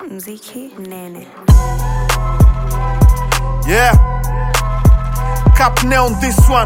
Mziki Nene. Yeah. Cap nail on this one.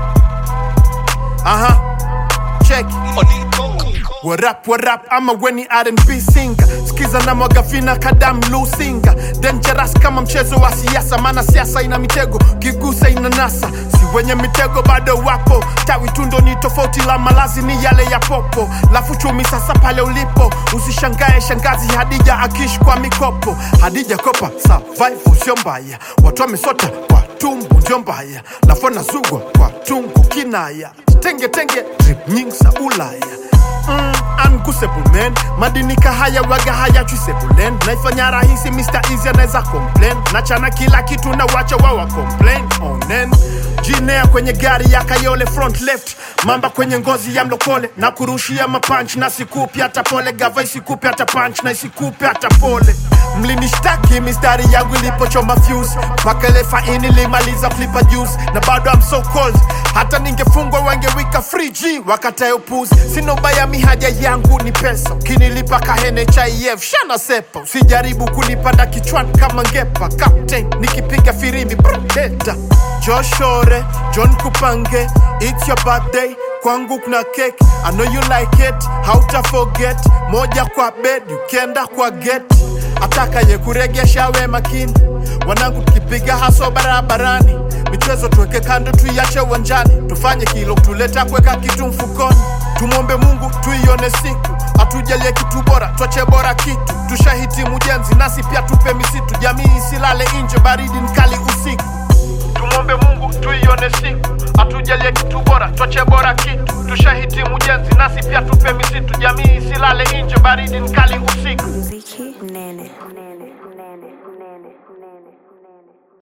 Uh huh. Check. What up, what up? I'm a weni R&B singer. Skiza na mwagafina kadam lusinga. Dangerous kama mchezo wa siasa, maana siasa ina mitego, kigusa ina nasa. Si wenye mitego bado wapo, tawi tundo ni tofauti, la malazi ni yale ya popo. Lafu chumi sasa pale ulipo, usishangae shangazi Hadija akish kwa mikopo. Hadija kopa survival sio mbaya, watu wamesota kwa tumbo ndio mbaya, lafu nazugwa kwa tungu kinaya. Tenge tenge drip nyingi za Ulaya mm, unguessable man madinika haya waga haya chusebulen naifanya rahisi Mr. Easy anaweza complain nachana kila kitu na wacha wawa complain onen jinea kwenye gari ya kayole front left mamba kwenye ngozi ya mlokole na kurushia mapanch na sikupi hata pole gava isikupi hata punch na isikupi hata pole mlinishtaki mistari yangu ilipochoma fuse mpaka ile faini limaliza flipa juice na bado I'm so cold hata ningefungwa wangewika free G wakatae upuzi sina ubaya mihaja yangu ni pesa ukinilipa kahene cha EF shana sepa usijaribu kunipanda kichwani kama ngepa captain nikipiga firimbi broteta joshore john kupange it's your birthday kwangu kuna cake I know you like it hauta forget moja kwa bed ukienda kwa get atakaye kuregesha we makini wanangu tukipiga haso barabarani michezo tuweke kando tuiache uwanjani tufanye kilo tuleta kuweka kitu mfukoni tumwombe mungu tuione siku atujalie kitu bora twache bora kitu tushahitimu jenzi nasi pia tupe misitu jamii isilale nje baridi nkali usiku tumwombe mungu tuione siku atujalie kitu bora twache bora kitu tushahitimu jenzi nasi pia tupe misitu jamii isilale nje baridi nkali usiku Mziki Nene. Nene. Nene.